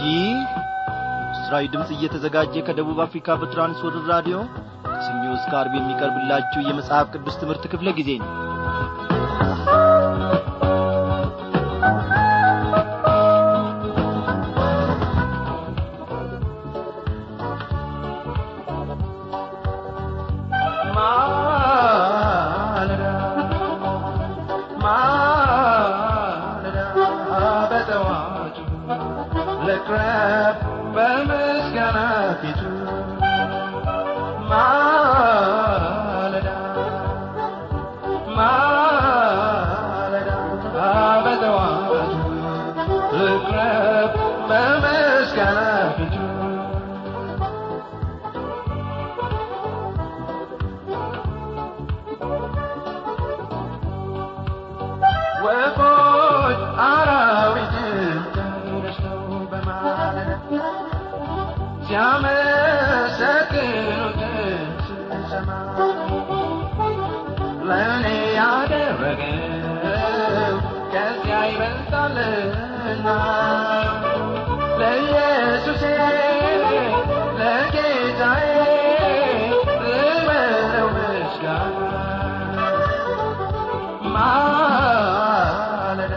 ይህ ምስራዊ ድምፅ እየተዘጋጀ ከደቡብ አፍሪካ በትራንስወርልድ ራዲዮ ከሰኞ እስከ ዓርብ የሚቀርብላችሁ የመጽሐፍ ቅዱስ ትምህርት ክፍለ ጊዜ ነው ማለዳ ማለዳ በጠዋቱ ልቅረብ በምስጋና ፊቱ ማለዳ ማለዳ በጠዋቱ ልቅረብ በምስጋና ፊቱ ወፎች አራዊትን ተነስተው በማለዳ ሲያመሰግኑት ስሰማ ለእኔ ያደረገው ከዚያ ይበልጣልና ለኢየሱሴ ለጌታዬ ልበለው ምስጋና ማለዳ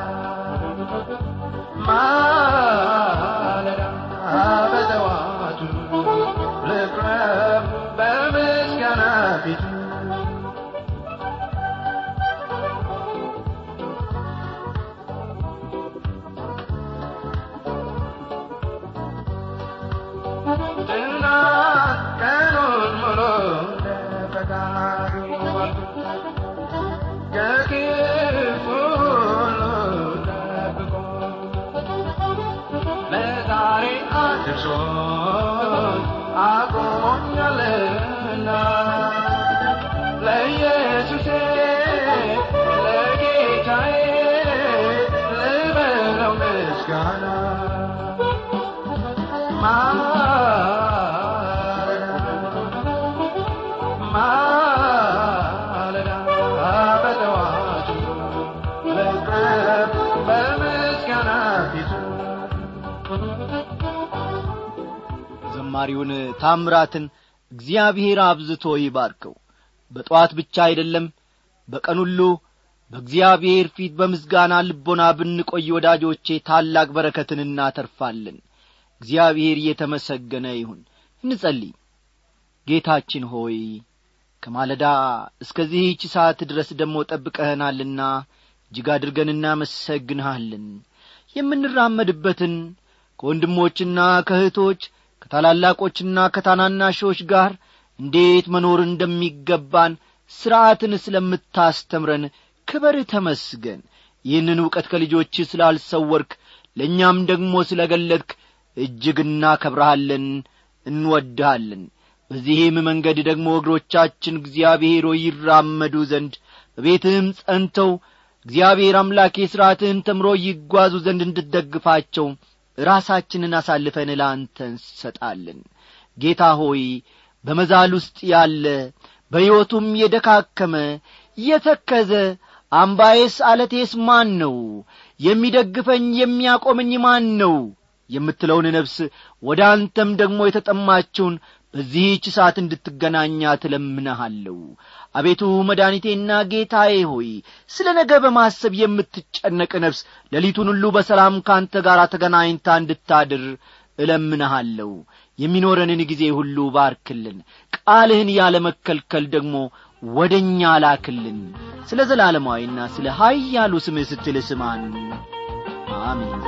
ማለዳ በጠዋቱ ልቅረብ በምስጋና ፊቱ ትናንት ቀኑን ሙሉ እንደፈቃዱ ዋልኩ ከክፉ ሁሉ ጠብቆ ለዛሬ አድርሶኝ አቁሞኛልና ለኢየሱሴ ለጌታዬ ልበለው ምስጋና ማለዳ ማለዳ በጠዋቱ ልቅረብ በምስጋና ፊቱ ዘማሪውን ታምራትን እግዚአብሔር አብዝቶ ይባርከው በጠዋት ብቻ አይደለም በቀን ሁሉ በእግዚአብሔር ፊት በምስጋና ልቦና ብንቆይ ወዳጆቼ ታላቅ በረከትን እናተርፋለን እግዚአብሔር እየተመሰገነ ይሁን እንጸልይ ጌታችን ሆይ ከማለዳ እስከዚህች ሰዓት ድረስ ደግሞ ጠብቀህናልና እጅግ አድርገን እናመሰግንሃለን የምንራመድበትን ከወንድሞችና ከእህቶች ከታላላቆችና ከታናናሾች ጋር እንዴት መኖር እንደሚገባን ሥርዓትን ስለምታስተምረን ክበር ተመስገን ይህንን ዕውቀት ከልጆች ስላልሰወርክ ለእኛም ደግሞ ስለ ገለጥክ እጅግ እናከብረሃለን እንወድሃለን በዚህም መንገድ ደግሞ እግሮቻችን እግዚአብሔር ሆይ ይራመዱ ዘንድ በቤትህም ጸንተው እግዚአብሔር አምላኬ ሥርዓትህን ተምሮ ይጓዙ ዘንድ እንድትደግፋቸው ራሳችንን አሳልፈን ለአንተ እንሰጣለን ጌታ ሆይ በመዛል ውስጥ ያለ በሕይወቱም የደካከመ የተከዘ አምባዬስ አለቴስ ማን ነው የሚደግፈኝ የሚያቆመኝ ማን ነው የምትለውን ነፍስ ወደ አንተም ደግሞ የተጠማችውን በዚህች ሰዓት እንድትገናኛ ትለምንሃለሁ አቤቱ መድኃኒቴና ጌታዬ ሆይ ስለ ነገ በማሰብ የምትጨነቅ ነፍስ ሌሊቱን ሁሉ በሰላም ካንተ ጋር ተገናኝታ እንድታድር እለምንሃለሁ የሚኖረንን ጊዜ ሁሉ ባርክልን ቃልህን ያለ መከልከል ደግሞ ወደ እኛ ላክልን ስለ ዘላለማዊና ስለ ኀያሉ ስምህ ስትል ስማን አሜን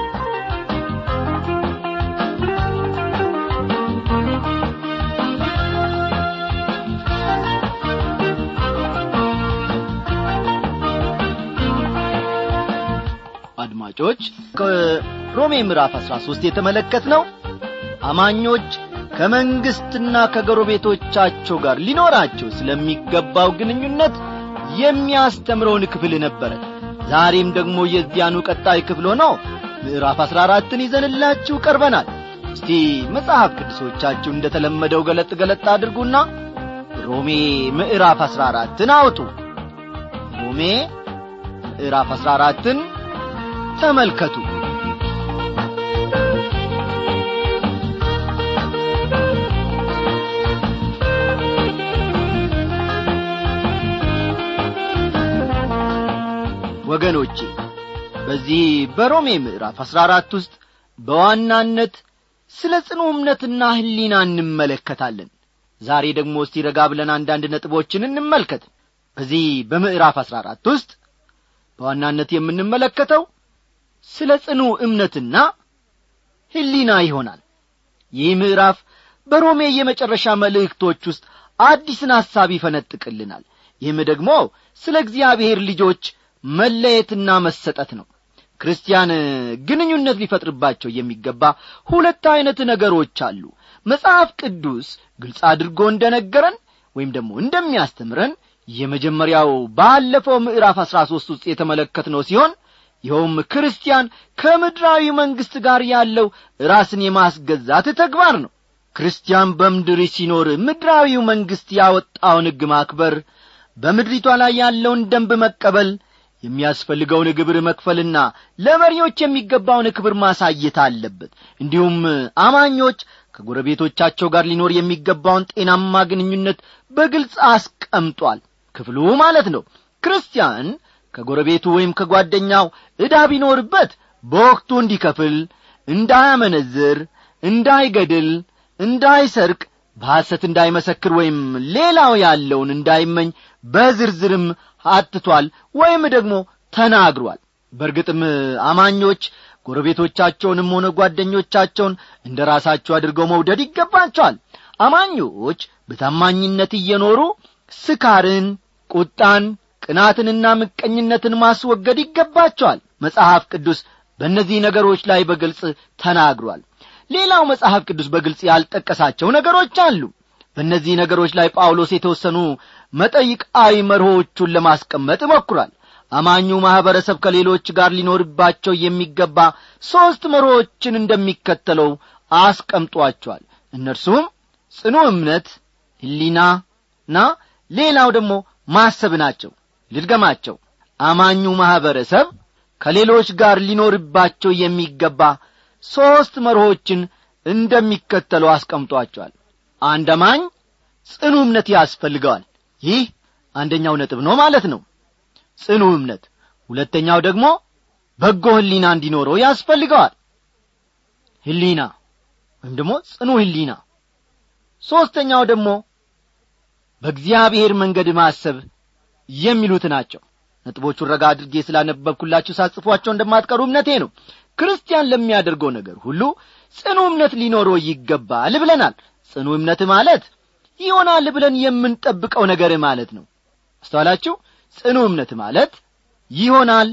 አድማጮች ከሮሜ ምዕራፍ አሥራ ሦስት የተመለከት ነው አማኞች ከመንግሥትና ከጎረቤቶቻቸው ጋር ሊኖራቸው ስለሚገባው ግንኙነት የሚያስተምረውን ክፍል ነበረ ዛሬም ደግሞ የዚያኑ ቀጣይ ክፍል ሆኖ ምዕራፍ አሥራ አራትን ይዘንላችሁ ቀርበናል እስቲ መጽሐፍ ቅዱሶቻችሁ እንደ ተለመደው ገለጥ ገለጥ አድርጉና ሮሜ ምዕራፍ አሥራ አራትን አውጡ ሮሜ ምዕራፍ አሥራ አራትን ተመልከቱ ወገኖቼ በዚህ በሮሜ ምዕራፍ አሥራ አራት ውስጥ በዋናነት ስለ ጽኑ እምነትና ሕሊና እንመለከታለን ዛሬ ደግሞ እስቲ ረጋ ብለን አንዳንድ ነጥቦችን እንመልከት በዚህ በምዕራፍ አሥራ አራት ውስጥ በዋናነት የምንመለከተው ስለ ጽኑ እምነትና ሕሊና ይሆናል ይህ ምዕራፍ በሮሜ የመጨረሻ መልእክቶች ውስጥ አዲስን ሐሳብ ይፈነጥቅልናል ይህም ደግሞ ስለ እግዚአብሔር ልጆች መለየትና መሰጠት ነው ክርስቲያን ግንኙነት ሊፈጥርባቸው የሚገባ ሁለት ዐይነት ነገሮች አሉ መጽሐፍ ቅዱስ ግልጽ አድርጎ እንደ ነገረን ወይም ደግሞ እንደሚያስተምረን የመጀመሪያው ባለፈው ምዕራፍ አሥራ ሦስት ውስጥ የተመለከትነው ሲሆን ይኸውም ክርስቲያን ከምድራዊ መንግሥት ጋር ያለው ራስን የማስገዛት ተግባር ነው ክርስቲያን በምድር ሲኖር ምድራዊው መንግሥት ያወጣውን ሕግ ማክበር በምድሪቷ ላይ ያለውን ደንብ መቀበል የሚያስፈልገውን ግብር መክፈልና ለመሪዎች የሚገባውን ክብር ማሳየት አለበት እንዲሁም አማኞች ከጎረቤቶቻቸው ጋር ሊኖር የሚገባውን ጤናማ ግንኙነት በግልጽ አስቀምጧል ክፍሉ ማለት ነው ክርስቲያን ከጎረቤቱ ወይም ከጓደኛው ዕዳ ቢኖርበት በወቅቱ እንዲከፍል እንዳያመነዝር እንዳይገድል እንዳይሰርቅ በሐሰት እንዳይመሰክር ወይም ሌላው ያለውን እንዳይመኝ በዝርዝርም አትቷል ወይም ደግሞ ተናግሯል በእርግጥም አማኞች ጎረቤቶቻቸውንም ሆነ ጓደኞቻቸውን እንደ ራሳቸው አድርገው መውደድ ይገባቸዋል አማኞች በታማኝነት እየኖሩ ስካርን ቁጣን ቅናትንና ምቀኝነትን ማስወገድ ይገባቸዋል መጽሐፍ ቅዱስ በእነዚህ ነገሮች ላይ በግልጽ ተናግሯል ሌላው መጽሐፍ ቅዱስ በግልጽ ያልጠቀሳቸው ነገሮች አሉ በእነዚህ ነገሮች ላይ ጳውሎስ የተወሰኑ መጠይቃዊ መርሆቹን ለማስቀመጥ ሞክሯል አማኙ ማኅበረሰብ ከሌሎች ጋር ሊኖርባቸው የሚገባ ሦስት መርሆችን እንደሚከተለው አስቀምጧቸዋል እነርሱም ጽኑ እምነት ሕሊናና ሌላው ደግሞ ማሰብ ናቸው ልድገማቸው አማኙ ማኅበረሰብ ከሌሎች ጋር ሊኖርባቸው የሚገባ ሦስት መርሆችን እንደሚከተለው አስቀምጧቸዋል አንድ አማኝ ጽኑ እምነት ያስፈልገዋል ይህ አንደኛው ነጥብ ነው ማለት ነው ጽኑ እምነት ሁለተኛው ደግሞ በጎ ሕሊና እንዲኖረው ያስፈልገዋል ሕሊና ወይም ደግሞ ጽኑ ሕሊና ሦስተኛው ደግሞ በእግዚአብሔር መንገድ ማሰብ የሚሉት ናቸው ነጥቦቹን ረጋ አድርጌ ስላነበብኩላችሁ ሳጽፏቸው እንደማትቀሩ እምነቴ ነው ክርስቲያን ለሚያደርገው ነገር ሁሉ ጽኑ እምነት ሊኖረው ይገባል ብለናል ጽኑ እምነት ማለት ይሆናል ብለን የምንጠብቀው ነገር ማለት ነው አስተዋላችሁ ጽኑ እምነት ማለት ይሆናል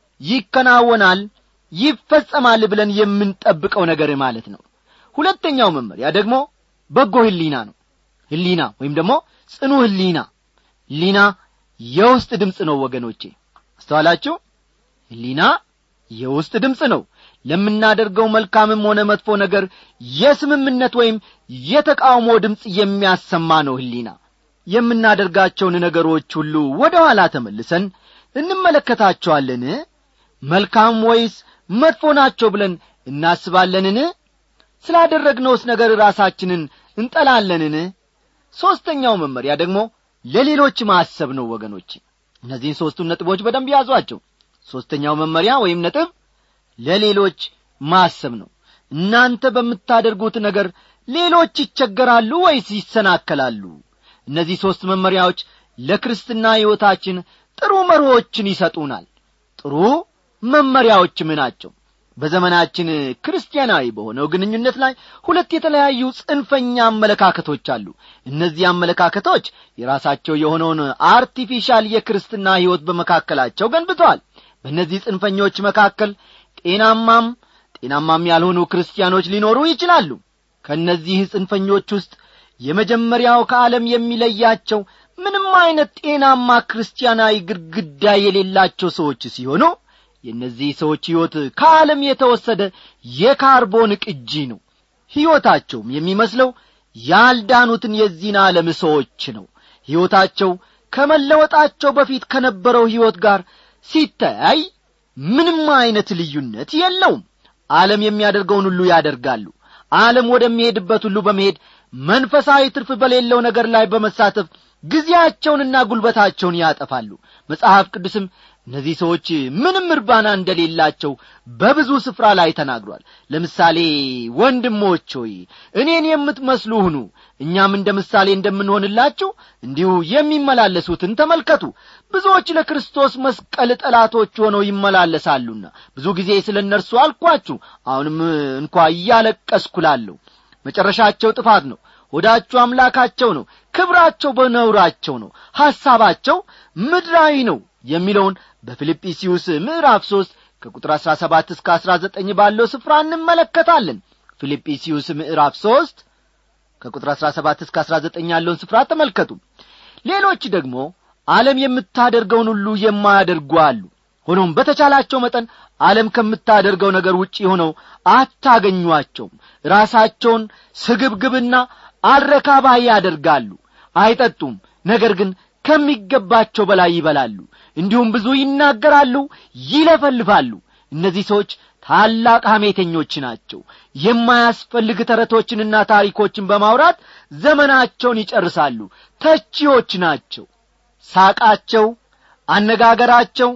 ይከናወናል ይፈጸማል ብለን የምንጠብቀው ነገር ማለት ነው ሁለተኛው መመሪያ ደግሞ በጎ ህሊና ነው ህሊና ወይም ደግሞ ጽኑ ህሊና ህሊና የውስጥ ድምፅ ነው ወገኖቼ አስተዋላችሁ ህሊና የውስጥ ድምፅ ነው ለምናደርገው መልካምም ሆነ መጥፎ ነገር የስምምነት ወይም የተቃውሞ ድምፅ የሚያሰማ ነው ህሊና የምናደርጋቸውን ነገሮች ሁሉ ወደ ኋላ ተመልሰን እንመለከታቸዋለን መልካም ወይስ መጥፎ ናቸው ብለን እናስባለንን ስላደረግነውስ ነገር ራሳችንን እንጠላለንን ሦስተኛው መመሪያ ደግሞ ለሌሎች ማሰብ ነው ወገኖች እነዚህን ሦስቱን ነጥቦች በደንብ ያዟቸው ሦስተኛው መመሪያ ወይም ነጥብ ለሌሎች ማሰብ ነው እናንተ በምታደርጉት ነገር ሌሎች ይቸገራሉ ወይስ ይሰናከላሉ እነዚህ ሦስት መመሪያዎች ለክርስትና ሕይወታችን ጥሩ መርሆችን ይሰጡናል ጥሩ መመሪያዎችም ናቸው በዘመናችን ክርስቲያናዊ በሆነው ግንኙነት ላይ ሁለት የተለያዩ ጽንፈኛ አመለካከቶች አሉ እነዚህ አመለካከቶች የራሳቸው የሆነውን አርቲፊሻል የክርስትና ሕይወት በመካከላቸው ገንብተዋል በእነዚህ ጽንፈኞች መካከል ጤናማም ጤናማም ያልሆኑ ክርስቲያኖች ሊኖሩ ይችላሉ ከእነዚህ ጽንፈኞች ውስጥ የመጀመሪያው ከዓለም የሚለያቸው ምንም አይነት ጤናማ ክርስቲያናዊ ግድግዳ የሌላቸው ሰዎች ሲሆኑ የእነዚህ ሰዎች ሕይወት ከዓለም የተወሰደ የካርቦን ቅጂ ነው ሕይወታቸውም የሚመስለው ያልዳኑትን የዚህን ዓለም ሰዎች ነው ሕይወታቸው ከመለወጣቸው በፊት ከነበረው ሕይወት ጋር ሲተያይ ምንም አይነት ልዩነት የለውም ዓለም የሚያደርገውን ሁሉ ያደርጋሉ ዓለም ወደሚሄድበት ሁሉ በመሄድ መንፈሳዊ ትርፍ በሌለው ነገር ላይ በመሳተፍ ጊዜያቸውንና ጉልበታቸውን ያጠፋሉ መጽሐፍ ቅዱስም እነዚህ ሰዎች ምንም እርባና እንደሌላቸው በብዙ ስፍራ ላይ ተናግሯል ለምሳሌ ወንድሞች ሆይ እኔን የምትመስሉ ሁኑ እኛም እንደ ምሳሌ እንደምንሆንላችሁ እንዲሁ የሚመላለሱትን ተመልከቱ ብዙዎች ለክርስቶስ መስቀል ጠላቶች ሆነው ይመላለሳሉና ብዙ ጊዜ ስለ እነርሱ አልኳችሁ አሁንም እንኳ እያለቀስኩላለሁ መጨረሻቸው ጥፋት ነው ሆዳቸው አምላካቸው ነው ክብራቸው በነውራቸው ነው ሐሳባቸው ምድራዊ ነው የሚለውን በፊልጵስዩስ ምዕራፍ ሦስት ከቁጥር አሥራ ሰባት እስከ አሥራ ዘጠኝ ባለው ስፍራ እንመለከታለን ፊልጵስዩስ ምዕራፍ ሦስት ከቁጥር አሥራ ሰባት እስከ አሥራ ዘጠኝ ያለውን ስፍራ ተመልከቱ ሌሎች ደግሞ ዓለም የምታደርገውን ሁሉ የማያደርጉ አሉ ሆኖም በተቻላቸው መጠን ዓለም ከምታደርገው ነገር ውጪ ሆነው አታገኟቸውም ራሳቸውን ስግብግብና አረካባይ ያደርጋሉ አይጠጡም ነገር ግን ከሚገባቸው በላይ ይበላሉ እንዲሁም ብዙ ይናገራሉ ይለፈልፋሉ እነዚህ ሰዎች ታላቅ ሐሜተኞች ናቸው የማያስፈልግ ተረቶችንና ታሪኮችን በማውራት ዘመናቸውን ይጨርሳሉ ተቺዎች ናቸው ሳቃቸው አነጋገራቸው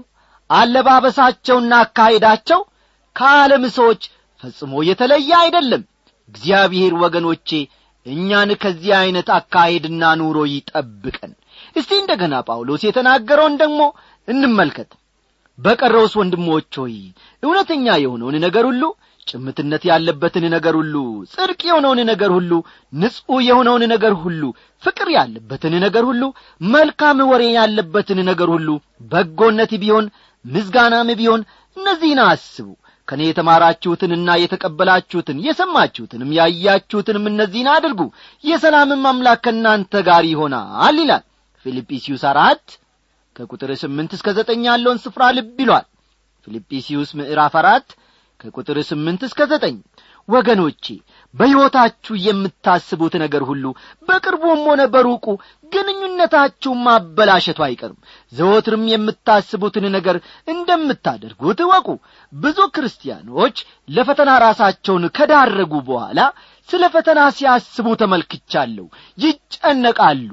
አለባበሳቸውና አካሄዳቸው ከዓለም ሰዎች ፈጽሞ የተለየ አይደለም እግዚአብሔር ወገኖቼ እኛን ከዚህ ዐይነት አካሄድና ኑሮ ይጠብቀን እስቲ እንደ ገና ጳውሎስ የተናገረውን ደግሞ እንመልከት በቀረውስ ወንድሞች ሆይ እውነተኛ የሆነውን ነገር ሁሉ ጭምትነት ያለበትን ነገር ሁሉ ጽድቅ የሆነውን ነገር ሁሉ ንጹሕ የሆነውን ነገር ሁሉ ፍቅር ያለበትን ነገር ሁሉ መልካም ወሬ ያለበትን ነገር ሁሉ በጎነት ቢሆን ምዝጋናም ቢሆን እነዚህን አስቡ ከእኔ የተማራችሁትንና የተቀበላችሁትን የሰማችሁትንም ያያችሁትንም እነዚህን አድርጉ የሰላምም አምላክ ከእናንተ ጋር ይሆናል ይላል ፊልጵስዩስ አራት ከቁጥር ስምንት እስከ ዘጠኝ ያለውን ስፍራ ልብ ይሏል ፊልጵስዩስ ምዕራፍ አራት ከቁጥር ስምንት እስከ ዘጠኝ ወገኖቼ በሕይወታችሁ የምታስቡት ነገር ሁሉ በቅርቡም ሆነ በሩቁ ግንኙነታችሁን ማበላሸቱ አይቀርም ዘወትርም የምታስቡትን ነገር እንደምታደርጉት እወቁ ብዙ ክርስቲያኖች ለፈተና ራሳቸውን ከዳረጉ በኋላ ስለ ፈተና ሲያስቡ ተመልክቻለሁ ይጨነቃሉ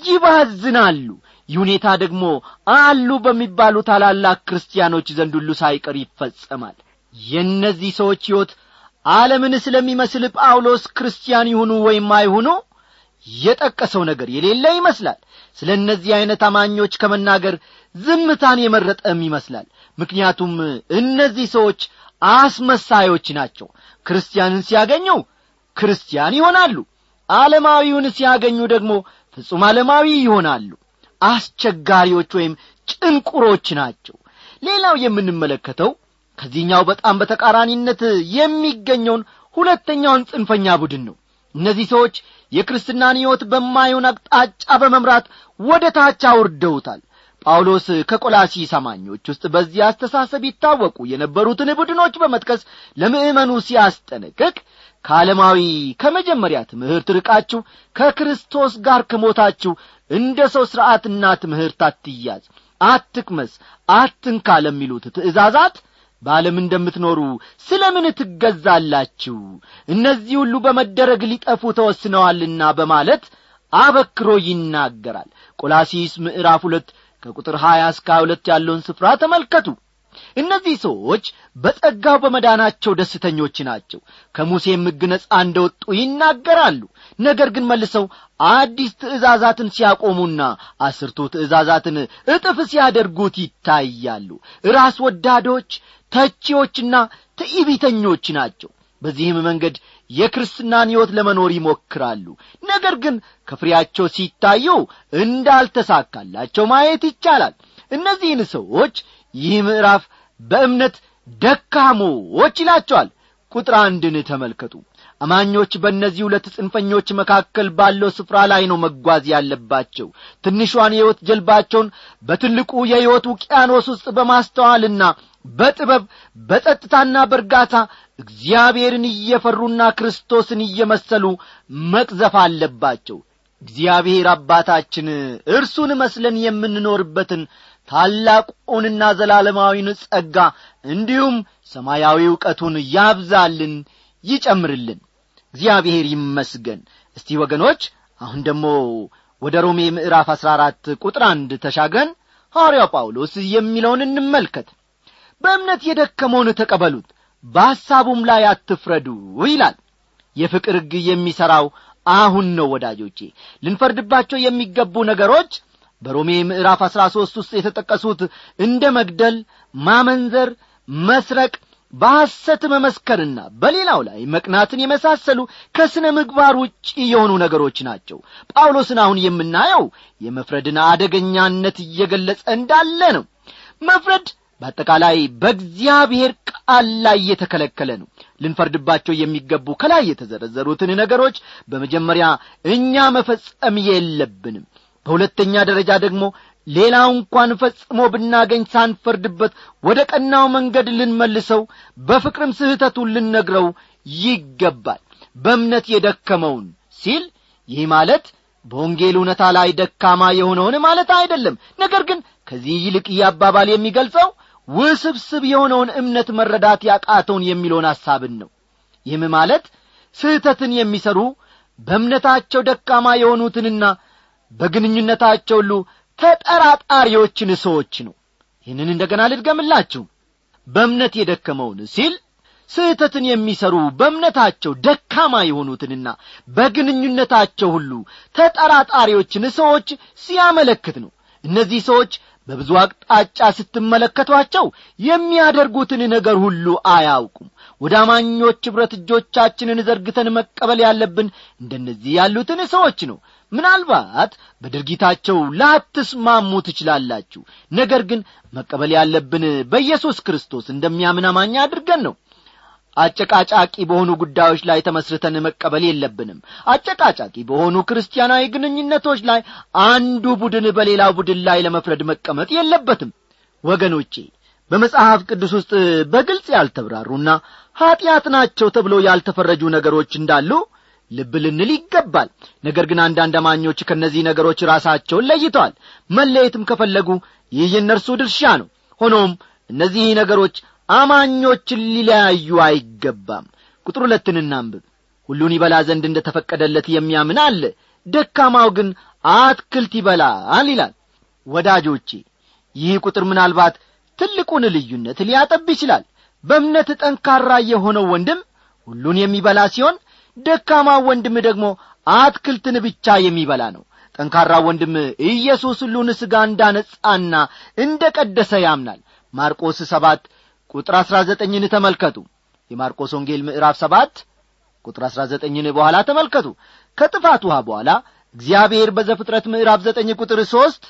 ይባዝናሉ ይህ ሁኔታ ደግሞ አሉ በሚባሉ ታላላቅ ክርስቲያኖች ዘንድ ሁሉ ሳይቀር ይፈጸማል የእነዚህ ሰዎች ሕይወት ዓለምን ስለሚመስል ጳውሎስ ክርስቲያን ይሁኑ ወይም አይሁኑ የጠቀሰው ነገር የሌለ ይመስላል ስለ እነዚህ ዐይነት አማኞች ከመናገር ዝምታን የመረጠም ይመስላል ምክንያቱም እነዚህ ሰዎች አስመሳዮች ናቸው ክርስቲያንን ሲያገኙ ክርስቲያን ይሆናሉ ዓለማዊውን ሲያገኙ ደግሞ ፍጹም ዓለማዊ ይሆናሉ አስቸጋሪዎች ወይም ጭንቁሮች ናቸው ሌላው የምንመለከተው ከዚህኛው በጣም በተቃራኒነት የሚገኘውን ሁለተኛውን ጽንፈኛ ቡድን ነው እነዚህ ሰዎች የክርስትናን ሕይወት በማይሆን አቅጣጫ በመምራት ወደ ታች አውርደውታል ጳውሎስ ከቆላሲስ አማኞች ውስጥ በዚህ አስተሳሰብ ይታወቁ የነበሩትን ቡድኖች በመጥቀስ ለምእመኑ ሲያስጠነቅቅ ከዓለማዊ ከመጀመሪያ ትምህርት ርቃችሁ ከክርስቶስ ጋር ከሞታችሁ እንደ ሰው ሥርዓትና ትምህርት አትያዝ አትቅመስ አትንካ ለሚሉት ትእዛዛት በዓለም እንደምትኖሩ ስለ ምን ትገዛላችሁ እነዚህ ሁሉ በመደረግ ሊጠፉ ተወስነዋልና በማለት አበክሮ ይናገራል ቆላሲስ ምዕራፍ ሁለት ከቁጥር ሀያ እስከ ሁለት ያለውን ስፍራ ተመልከቱ እነዚህ ሰዎች በጸጋው በመዳናቸው ደስተኞች ናቸው ከሙሴም ሕግ ነጻ እንደወጡ ይናገራሉ ነገር ግን መልሰው አዲስ ትእዛዛትን ሲያቆሙና አስርቱ ትእዛዛትን እጥፍ ሲያደርጉት ይታያሉ ራስ ወዳዶች ተቺዎችና ትዕቢተኞች ናቸው በዚህም መንገድ የክርስትናን ሕይወት ለመኖር ይሞክራሉ ነገር ግን ከፍሬያቸው ሲታዩ እንዳልተሳካላቸው ማየት ይቻላል እነዚህን ሰዎች ይህ ምዕራፍ በእምነት ደካሞች ይላቸዋል ቁጥር አንድን ተመልከቱ አማኞች በእነዚህ ሁለት ጽንፈኞች መካከል ባለው ስፍራ ላይ ነው መጓዝ ያለባቸው ትንሿን የሕይወት ጀልባቸውን በትልቁ የሕይወት ውቅያኖስ ውስጥ በማስተዋልና በጥበብ በጸጥታና በእርጋታ እግዚአብሔርን እየፈሩና ክርስቶስን እየመሰሉ መቅዘፍ አለባቸው እግዚአብሔር አባታችን እርሱን መስለን የምንኖርበትን ታላቁንና ዘላለማዊን ጸጋ እንዲሁም ሰማያዊ ዕውቀቱን ያብዛልን ይጨምርልን እግዚአብሔር ይመስገን እስቲ ወገኖች አሁን ደግሞ ወደ ሮሜ ምዕራፍ አሥራ አራት ቁጥር አንድ ተሻግረን ሐዋርያው ጳውሎስ የሚለውን እንመልከት በእምነት የደከመውን ተቀበሉት በሐሳቡም ላይ አትፍረዱ ይላል የፍቅር ሕግ የሚሠራው አሁን ነው ወዳጆቼ ልንፈርድባቸው የሚገቡ ነገሮች በሮሜ ምዕራፍ አሥራ ሦስት ውስጥ የተጠቀሱት እንደ መግደል ማመንዘር መስረቅ በሐሰት መመስከርና በሌላው ላይ መቅናትን የመሳሰሉ ከሥነ ምግባር ውጪ የሆኑ ነገሮች ናቸው ጳውሎስን አሁን የምናየው የመፍረድን አደገኛነት እየገለጸ እንዳለ ነው መፍረድ በአጠቃላይ በእግዚአብሔር ቃል ላይ የተከለከለ ነው ልንፈርድባቸው የሚገቡ ከላይ የተዘረዘሩትን ነገሮች በመጀመሪያ እኛ መፈጸም የለብንም በሁለተኛ ደረጃ ደግሞ ሌላው እንኳን ፈጽሞ ብናገኝ ሳንፈርድበት ወደ ቀናው መንገድ ልንመልሰው በፍቅርም ስህተቱን ልነግረው ይገባል በእምነት የደከመውን ሲል ይህ ማለት በወንጌል እውነታ ላይ ደካማ የሆነውን ማለት አይደለም ነገር ግን ከዚህ ይልቅ ይህ አባባል የሚገልጸው ውስብስብ የሆነውን እምነት መረዳት ያቃተውን የሚለውን ሐሳብን ነው ይህም ማለት ስህተትን የሚሠሩ በእምነታቸው ደካማ የሆኑትንና በግንኙነታቸው ሁሉ ተጠራጣሪዎችን ሰዎች ነው ይህንን እንደገና ልድገምላችሁ በእምነት የደከመውን ሲል ስህተትን የሚሠሩ በእምነታቸው ደካማ የሆኑትንና በግንኙነታቸው ሁሉ ተጠራጣሪዎችን ሰዎች ሲያመለክት ነው እነዚህ ሰዎች በብዙ አቅጣጫ ስትመለከቷቸው የሚያደርጉትን ነገር ሁሉ አያውቁም ወደ አማኞች ኅብረት እጆቻችንን ዘርግተን መቀበል ያለብን እንደነዚህ ያሉትን ሰዎች ነው ምናልባት በድርጊታቸው ላትስማሙ ትችላላችሁ ነገር ግን መቀበል ያለብን በኢየሱስ ክርስቶስ እንደሚያምን አማኝ አድርገን ነው አጨቃጫቂ በሆኑ ጉዳዮች ላይ ተመስርተን መቀበል የለብንም አጨቃጫቂ በሆኑ ክርስቲያናዊ ግንኙነቶች ላይ አንዱ ቡድን በሌላው ቡድን ላይ ለመፍረድ መቀመጥ የለበትም ወገኖቼ በመጽሐፍ ቅዱስ ውስጥ በግልጽ ያልተብራሩና ኀጢአት ናቸው ተብሎ ያልተፈረጁ ነገሮች እንዳሉ ልብ ልንል ይገባል ነገር ግን አንዳንድ አማኞች ከእነዚህ ነገሮች ራሳቸውን ለይተዋል መለየትም ከፈለጉ ይህ የእነርሱ ድርሻ ነው ሆኖም እነዚህ ነገሮች አማኞችን ሊለያዩ አይገባም ቁጥር ሁለትን እናንብብ ሁሉን ይበላ ዘንድ እንደ ተፈቀደለት የሚያምን አለ ደካማው ግን አትክልት ይበላል ይላል ወዳጆቼ ይህ ቁጥር ምናልባት ትልቁን ልዩነት ሊያጠብ ይችላል በእምነት ጠንካራ የሆነው ወንድም ሁሉን የሚበላ ሲሆን ደካማው ወንድም ደግሞ አትክልትን ብቻ የሚበላ ነው ጠንካራ ወንድም ኢየሱስ ሁሉን ሥጋ እንዳነጻና እንደ ቀደሰ ያምናል ማርቆስ ሰባት ቁጥር አሥራ ዘጠኝን ተመልከቱ የማርቆስ ወንጌል ምዕራፍ ሰባት ቁጥር አሥራ ዘጠኝን በኋላ ተመልከቱ ከጥፋት ውሃ በኋላ እግዚአብሔር በዘፍጥረት ምዕራፍ ዘጠኝ ቁጥር ሦስት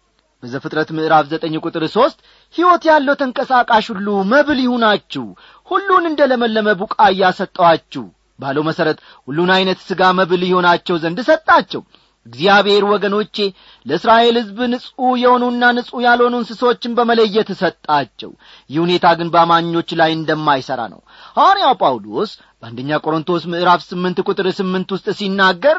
በዘፍጥረት ምዕራፍ ዘጠኝ ቁጥር ሦስት ሕይወት ያለው ተንቀሳቃሽ ሁሉ መብል ይሁናችሁ ሁሉን እንደ ለመለመ ቡቃያ ሰጠዋችሁ ባለው መሠረት ሁሉን ዐይነት ሥጋ መብል ይሆናቸው ዘንድ ሰጣቸው እግዚአብሔር ወገኖቼ ለእስራኤል ሕዝብ ንጹሕ የሆኑና ንጹሕ ያልሆኑ እንስሶችን በመለየት ሰጣቸው ይህ ሁኔታ ግን በአማኞች ላይ እንደማይሠራ ነው ሐዋርያው ጳውሎስ በአንደኛ ቆሮንቶስ ምዕራፍ ስምንት ቁጥር ስምንት ውስጥ ሲናገር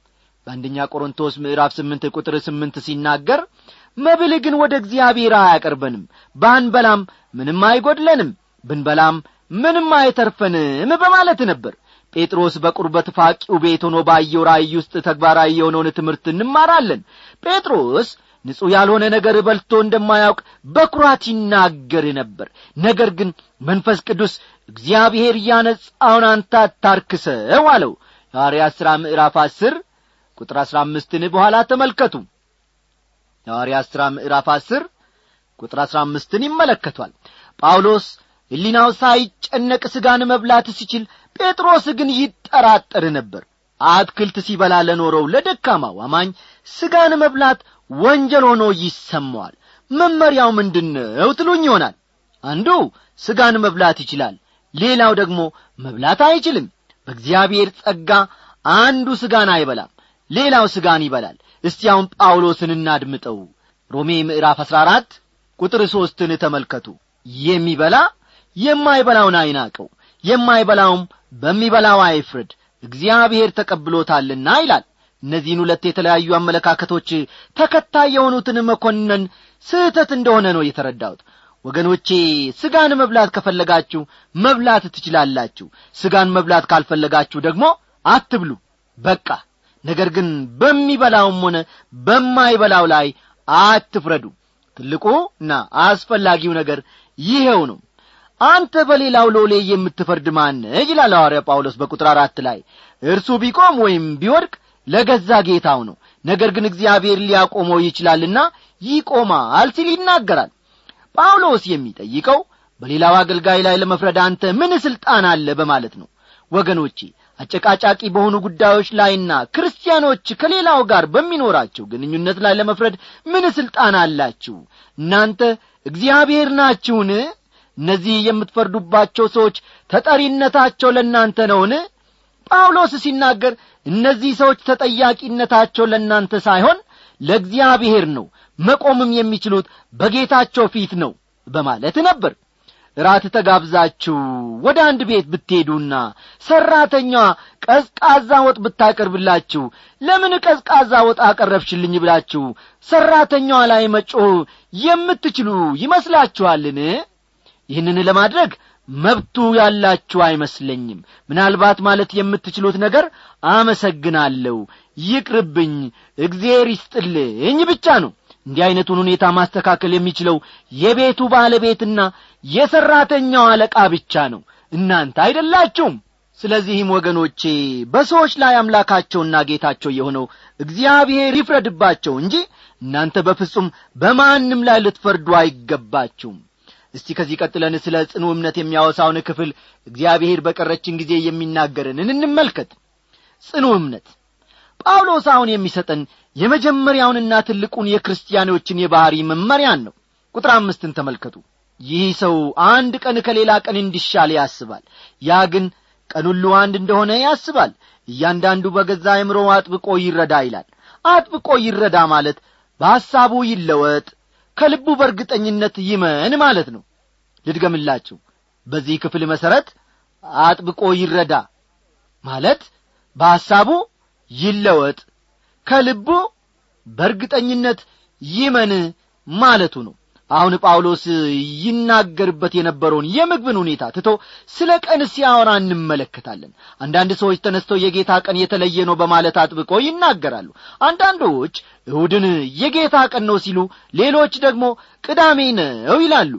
በአንደኛ ቆሮንቶስ ምዕራፍ ስምንት ቁጥር ስምንት ሲናገር መብል ግን ወደ እግዚአብሔር አያቀርበንም ባንበላም ምንም አይጐድለንም ብንበላም ምንም አይተርፈንም በማለት ነበር ጴጥሮስ በቁርበት ፋቂው ቤት ሆኖ ባየው ራእይ ውስጥ ተግባራዊ የሆነውን ትምህርት እንማራለን ጴጥሮስ ንጹሕ ያልሆነ ነገር በልቶ እንደማያውቅ በኩራት ይናገር ነበር ነገር ግን መንፈስ ቅዱስ እግዚአብሔር እያነጻውን አንተ አታርክሰው አለው የሐዋርያት ሥራ ምዕራፍ አስር ቁጥር አሥራ አምስትን በኋላ ተመልከቱ የሐዋርያት ሥራ ምዕራፍ አስር ቁጥር አሥራ አምስትን ይመለከቷል ጳውሎስ ሕሊናው ሳይጨነቅ ሥጋን መብላት ሲችል ጴጥሮስ ግን ይጠራጠር ነበር አትክልት ሲበላ ለኖረው ለደካማው አማኝ ሥጋን መብላት ወንጀል ሆኖ ይሰማዋል መመሪያው ምንድነው ትሉኝ ይሆናል አንዱ ሥጋን መብላት ይችላል ሌላው ደግሞ መብላት አይችልም በእግዚአብሔር ጸጋ አንዱ ሥጋን አይበላም ሌላው ሥጋን ይበላል እስቲ አሁን ጳውሎስን እናድምጠው ሮሜ ምዕራፍ አሥራ አራት ቁጥር ሦስትን ተመልከቱ የሚበላ የማይበላውን አይናቀው የማይበላውም በሚበላው አይፍረድ እግዚአብሔር ተቀብሎታልና ይላል እነዚህን ሁለት የተለያዩ አመለካከቶች ተከታይ የሆኑትን መኮነን ስህተት እንደሆነ ነው የተረዳሁት ወገኖቼ ሥጋን መብላት ከፈለጋችሁ መብላት ትችላላችሁ ሥጋን መብላት ካልፈለጋችሁ ደግሞ አትብሉ በቃ ነገር ግን በሚበላውም ሆነ በማይበላው ላይ አትፍረዱ ትልቁና አስፈላጊው ነገር ይኸው ነው አንተ በሌላው ሎሌ የምትፈርድ ማነ ይላል ሐዋርያ ጳውሎስ በቁጥር አራት ላይ እርሱ ቢቆም ወይም ቢወድቅ ለገዛ ጌታው ነው ነገር ግን እግዚአብሔር ሊያቆመው ይችላልና ይቆማል ሲል ይናገራል ጳውሎስ የሚጠይቀው በሌላው አገልጋይ ላይ ለመፍረድ አንተ ምን ሥልጣን አለ በማለት ነው ወገኖቼ አጨቃጫቂ በሆኑ ጉዳዮች ላይና ክርስቲያኖች ከሌላው ጋር በሚኖራቸው ግንኙነት ላይ ለመፍረድ ምን ሥልጣን አላችሁ እናንተ እግዚአብሔር ናችሁን እነዚህ የምትፈርዱባቸው ሰዎች ተጠሪነታቸው ለእናንተ ነውን ጳውሎስ ሲናገር እነዚህ ሰዎች ተጠያቂነታቸው ለእናንተ ሳይሆን ለእግዚአብሔር ነው መቆምም የሚችሉት በጌታቸው ፊት ነው በማለት ነበር ራት ተጋብዛችሁ ወደ አንድ ቤት ብትሄዱና ሠራተኛዋ ቀዝቃዛ ወጥ ብታቀርብላችሁ ለምን ቀዝቃዛ ወጥ አቀረብሽልኝ ብላችሁ ሠራተኛዋ ላይ መጮህ የምትችሉ ይመስላችኋልን ይህንን ለማድረግ መብቱ ያላችሁ አይመስለኝም ምናልባት ማለት የምትችሉት ነገር አመሰግናለሁ ይቅርብኝ እግዜር ይስጥልኝ ብቻ ነው እንዲህ ዐይነቱን ሁኔታ ማስተካከል የሚችለው የቤቱ ባለቤትና የሠራተኛው አለቃ ብቻ ነው እናንተ አይደላችሁም ስለዚህም ወገኖቼ በሰዎች ላይ አምላካቸውና ጌታቸው የሆነው እግዚአብሔር ይፍረድባቸው እንጂ እናንተ በፍጹም በማንም ላይ ልትፈርዱ አይገባችሁም እስቲ ከዚህ ቀጥለን ስለ ጽኑ እምነት የሚያወሳውን ክፍል እግዚአብሔር በቀረችን ጊዜ የሚናገረንን እንመልከት ጽኑ እምነት ጳውሎስ አሁን የሚሰጠን የመጀመሪያውንና ትልቁን የክርስቲያኖችን የባሕሪ መመሪያን ነው ቁጥር አምስትን ተመልከቱ ይህ ሰው አንድ ቀን ከሌላ ቀን እንዲሻል ያስባል ያ ግን ቀን ሁሉ አንድ እንደሆነ ያስባል እያንዳንዱ በገዛ አእምሮ አጥብቆ ይረዳ ይላል አጥብቆ ይረዳ ማለት በሐሳቡ ይለወጥ ከልቡ በእርግጠኝነት ይመን ማለት ነው ልድገምላችሁ በዚህ ክፍል መሠረት አጥብቆ ይረዳ ማለት በሐሳቡ ይለወጥ ከልቡ በእርግጠኝነት ይመን ማለቱ ነው አሁን ጳውሎስ ይናገርበት የነበረውን የምግብን ሁኔታ ትቶ ስለ ቀን ሲያወራ እንመለከታለን አንዳንድ ሰዎች ተነስተው የጌታ ቀን የተለየ ነው በማለት አጥብቆ ይናገራሉ አንዳንዶች እሁድን የጌታ ቀን ነው ሲሉ ሌሎች ደግሞ ቅዳሜ ነው ይላሉ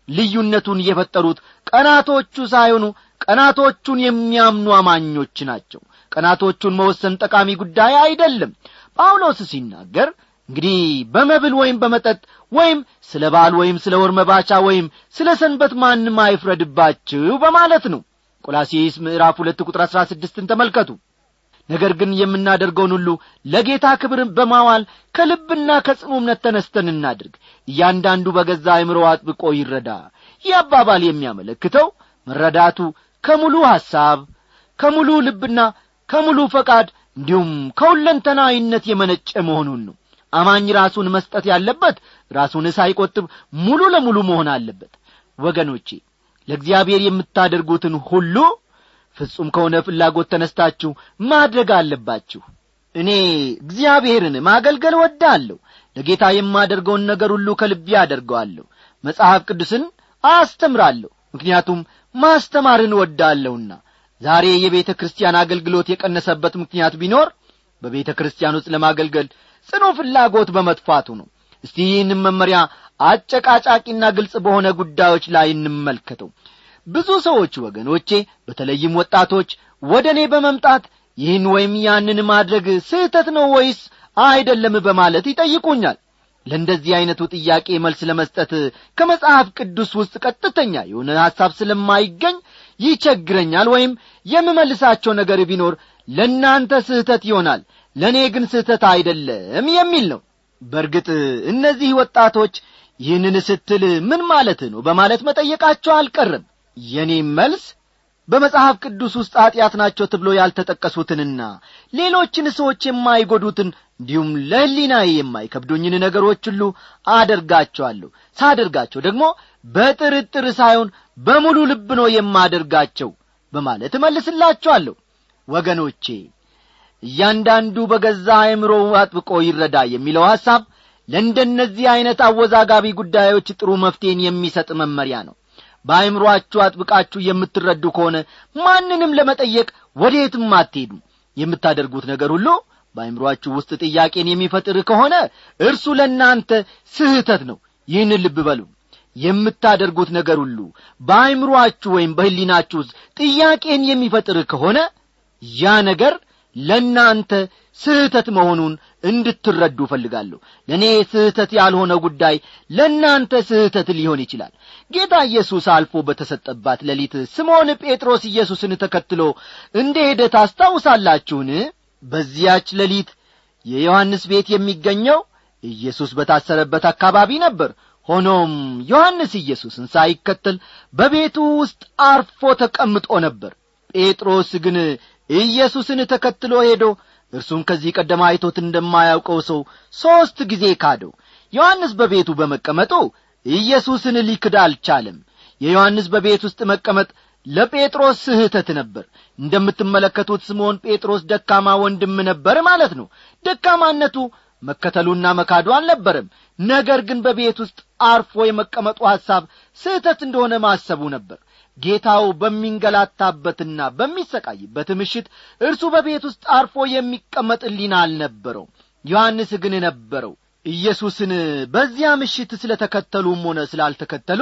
ልዩነቱን የፈጠሩት ቀናቶቹ ሳይሆኑ ቀናቶቹን የሚያምኑ አማኞች ናቸው ቀናቶቹን መወሰን ጠቃሚ ጉዳይ አይደለም ጳውሎስ ሲናገር እንግዲህ በመብል ወይም በመጠጥ ወይም ስለ በዓል ወይም ስለ ወር መባቻ ወይም ስለ ሰንበት ማንም አይፍረድባችሁ በማለት ነው ቆላሲስ ምዕራፍ ሁለት ቁጥር አሥራ ስድስትን ተመልከቱ ነገር ግን የምናደርገውን ሁሉ ለጌታ ክብር በማዋል ከልብና ከጽኑ እምነት ተነስተን እናድርግ እያንዳንዱ በገዛ አእምሮ አጥብቆ ይረዳ ይህ አባባል የሚያመለክተው መረዳቱ ከሙሉ ሐሳብ ከሙሉ ልብና ከሙሉ ፈቃድ እንዲሁም ከሁለንተናዊነት የመነጨ መሆኑን ነው አማኝ ራሱን መስጠት ያለበት ራሱን ሳይቆጥብ ሙሉ ለሙሉ መሆን አለበት ወገኖቼ ለእግዚአብሔር የምታደርጉትን ሁሉ ፍጹም ከሆነ ፍላጎት ተነስታችሁ ማድረግ አለባችሁ እኔ እግዚአብሔርን ማገልገል ወዳለሁ ለጌታ የማደርገውን ነገር ሁሉ ከልቤ አደርገዋለሁ መጽሐፍ ቅዱስን አስተምራለሁ ምክንያቱም ማስተማርን ወዳለሁና ዛሬ የቤተ ክርስቲያን አገልግሎት የቀነሰበት ምክንያት ቢኖር በቤተ ክርስቲያን ውስጥ ለማገልገል ጽኑ ፍላጎት በመጥፋቱ ነው እስቲ ይህንም መመሪያ አጨቃጫቂና ግልጽ በሆነ ጉዳዮች ላይ እንመልከተው ብዙ ሰዎች ወገኖቼ በተለይም ወጣቶች ወደ እኔ በመምጣት ይህን ወይም ያንን ማድረግ ስህተት ነው ወይስ አይደለም በማለት ይጠይቁኛል ለእንደዚህ ዐይነቱ ጥያቄ መልስ ለመስጠት ከመጽሐፍ ቅዱስ ውስጥ ቀጥተኛ የሆነ ሐሳብ ስለማይገኝ ይቸግረኛል ወይም የምመልሳቸው ነገር ቢኖር ለእናንተ ስህተት ይሆናል ለእኔ ግን ስህተት አይደለም የሚል ነው በእርግጥ እነዚህ ወጣቶች ይህንን ስትል ምን ማለት ነው በማለት መጠየቃቸው አልቀርም የኔም መልስ በመጽሐፍ ቅዱስ ውስጥ ኀጢአት ናቸው ተብሎ ያልተጠቀሱትንና ሌሎችን ሰዎች የማይጐዱትን እንዲሁም ለሕሊናዬ የማይከብዱኝን ነገሮች ሁሉ አደርጋቸዋለሁ ሳደርጋቸው ደግሞ በጥርጥር ሳይሆን በሙሉ ልብ ነው የማደርጋቸው በማለት እመልስላችኋለሁ ወገኖቼ እያንዳንዱ በገዛ አእምሮው አጥብቆ ይረዳ የሚለው ሐሳብ ለእንደነዚህ ዐይነት አወዛጋቢ ጉዳዮች ጥሩ መፍትሔን የሚሰጥ መመሪያ ነው በአእምሮአችሁ አጥብቃችሁ የምትረዱ ከሆነ ማንንም ለመጠየቅ ወዴትም አትሄዱም የምታደርጉት ነገር ሁሉ በአእምሮአችሁ ውስጥ ጥያቄን የሚፈጥር ከሆነ እርሱ ለእናንተ ስህተት ነው ይህን ልብ በሉ የምታደርጉት ነገር ሁሉ በአይምሮአችሁ ወይም በሕሊናችሁ ውስጥ ጥያቄን የሚፈጥር ከሆነ ያ ነገር ለእናንተ ስህተት መሆኑን እንድትረዱ እፈልጋለሁ ለእኔ ስህተት ያልሆነ ጉዳይ ለእናንተ ስህተት ሊሆን ይችላል ጌታ ኢየሱስ አልፎ በተሰጠባት ሌሊት ስምዖን ጴጥሮስ ኢየሱስን ተከትሎ እንደ ሄደ ታስታውሳላችሁን በዚያች ሌሊት የዮሐንስ ቤት የሚገኘው ኢየሱስ በታሰረበት አካባቢ ነበር ሆኖም ዮሐንስ ኢየሱስን ሳይከተል በቤቱ ውስጥ አርፎ ተቀምጦ ነበር ጴጥሮስ ግን ኢየሱስን ተከትሎ ሄዶ እርሱም ከዚህ ቀደም አይቶት እንደማያውቀው ሰው ሦስት ጊዜ ካደው ዮሐንስ በቤቱ በመቀመጡ ኢየሱስን ሊክድ አልቻለም የዮሐንስ በቤት ውስጥ መቀመጥ ለጴጥሮስ ስህተት ነበር እንደምትመለከቱት ስምዖን ጴጥሮስ ደካማ ወንድም ነበር ማለት ነው ደካማነቱ መከተሉና መካዱ አልነበረም ነገር ግን በቤት ውስጥ አርፎ የመቀመጡ ሐሳብ ስህተት እንደሆነ ማሰቡ ነበር ጌታው በሚንገላታበትና በሚሰቃይበት ምሽት እርሱ በቤት ውስጥ አርፎ የሚቀመጥ ሊና አልነበረው ዮሐንስ ግን ነበረው ኢየሱስን በዚያ ምሽት ስለ ተከተሉም ሆነ ስላልተከተሉ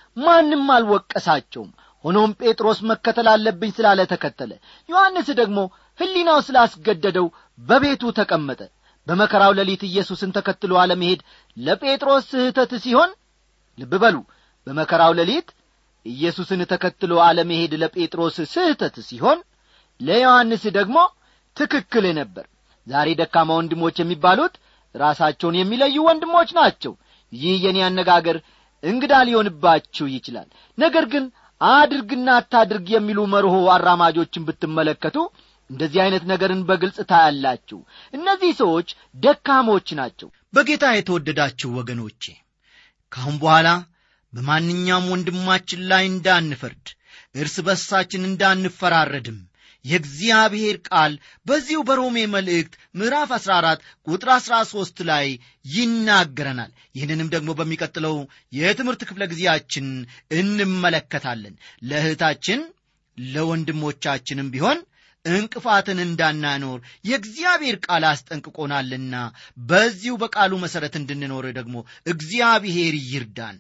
ማንም አልወቀሳቸውም ሆኖም ጴጥሮስ መከተል አለብኝ ስላለ ተከተለ ዮሐንስ ደግሞ ሕሊናው ስላስገደደው በቤቱ ተቀመጠ በመከራው ሌሊት ኢየሱስን ተከትሎ አለመሄድ ለጴጥሮስ ስህተት ሲሆን ልብ በሉ በመከራው ሌሊት ኢየሱስን ተከትሎ አለመሄድ ለጴጥሮስ ስህተት ሲሆን ለዮሐንስ ደግሞ ትክክል ነበር ዛሬ ደካማ ወንድሞች የሚባሉት ራሳቸውን የሚለዩ ወንድሞች ናቸው ይህ የኔ አነጋገር እንግዳ ሊሆንባችሁ ይችላል ነገር ግን አድርግና አታድርግ የሚሉ መርሆ አራማጆችን ብትመለከቱ እንደዚህ አይነት ነገርን በግልጽ ታያላችሁ እነዚህ ሰዎች ደካሞች ናቸው በጌታ የተወደዳችሁ ወገኖቼ ካሁን በኋላ በማንኛውም ወንድማችን ላይ እንዳንፈርድ እርስ በርሳችን እንዳንፈራረድም የእግዚአብሔር ቃል በዚሁ በሮሜ መልእክት ምዕራፍ 14 ቁጥር 13 ላይ ይናገረናል ይህንንም ደግሞ በሚቀጥለው የትምህርት ክፍለ ጊዜያችን እንመለከታለን ለእህታችን ለወንድሞቻችንም ቢሆን እንቅፋትን እንዳናኖር የእግዚአብሔር ቃል አስጠንቅቆናልና በዚሁ በቃሉ መሠረት እንድንኖር ደግሞ እግዚአብሔር ይርዳን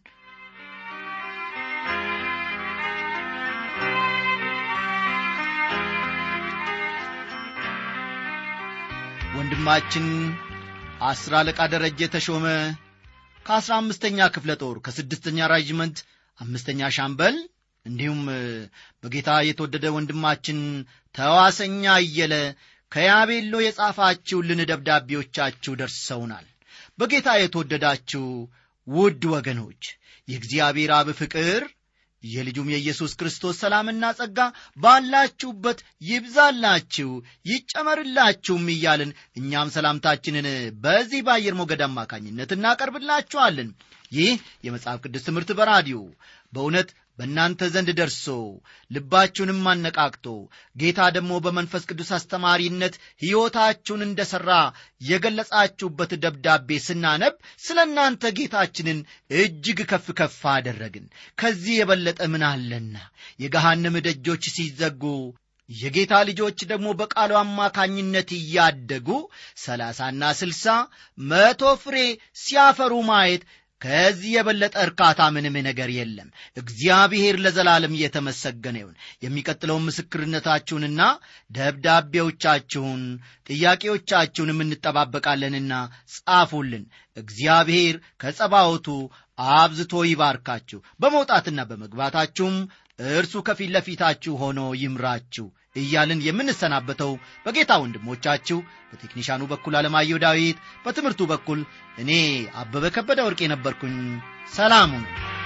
ወንድማችን አስር አለቃ ደረጀ ተሾመ ከአስራ አምስተኛ ክፍለ ጦር ከስድስተኛ ራጅመንት አምስተኛ ሻምበል እንዲሁም በጌታ የተወደደ ወንድማችን ተዋሰኛ እየለ ከያቤሎ የጻፋችሁልን ደብዳቤዎቻችሁ ደርሰውናል በጌታ የተወደዳችሁ ውድ ወገኖች የእግዚአብሔር አብ ፍቅር የልጁም የኢየሱስ ክርስቶስ ሰላምና ጸጋ ባላችሁበት ይብዛላችሁ ይጨመርላችሁም እያልን እኛም ሰላምታችንን በዚህ በአየር ሞገድ አማካኝነት እናቀርብላችኋለን ይህ የመጽሐፍ ቅዱስ ትምህርት በራዲዮ በእውነት በእናንተ ዘንድ ደርሶ ልባችሁንም አነቃቅቶ ጌታ ደግሞ በመንፈስ ቅዱስ አስተማሪነት ሕይወታችሁን እንደ ሠራ የገለጻችሁበት ደብዳቤ ስናነብ ስለ እናንተ ጌታችንን እጅግ ከፍ ከፍ አደረግን ከዚህ የበለጠ ምን አለና የገሃነም ደጆች ሲዘጉ የጌታ ልጆች ደግሞ በቃሉ አማካኝነት እያደጉ ሰላሳና ስልሳ መቶ ፍሬ ሲያፈሩ ማየት ከዚህ የበለጠ እርካታ ምንም ነገር የለም እግዚአብሔር ለዘላለም እየተመሰገነ ይሁን የሚቀጥለውን ምስክርነታችሁንና ደብዳቤዎቻችሁን ጥያቄዎቻችሁንም እንጠባበቃለንና ጻፉልን እግዚአብሔር ከጸባወቱ አብዝቶ ይባርካችሁ በመውጣትና በመግባታችሁም እርሱ ከፊት ለፊታችሁ ሆኖ ይምራችሁ እያልን የምንሰናበተው በጌታ ወንድሞቻችሁ በቴክኒሻኑ በኩል አለማየሁ ዳዊት በትምህርቱ በኩል እኔ አበበ ከበደ ወርቅ የነበርኩኝ ሰላሙን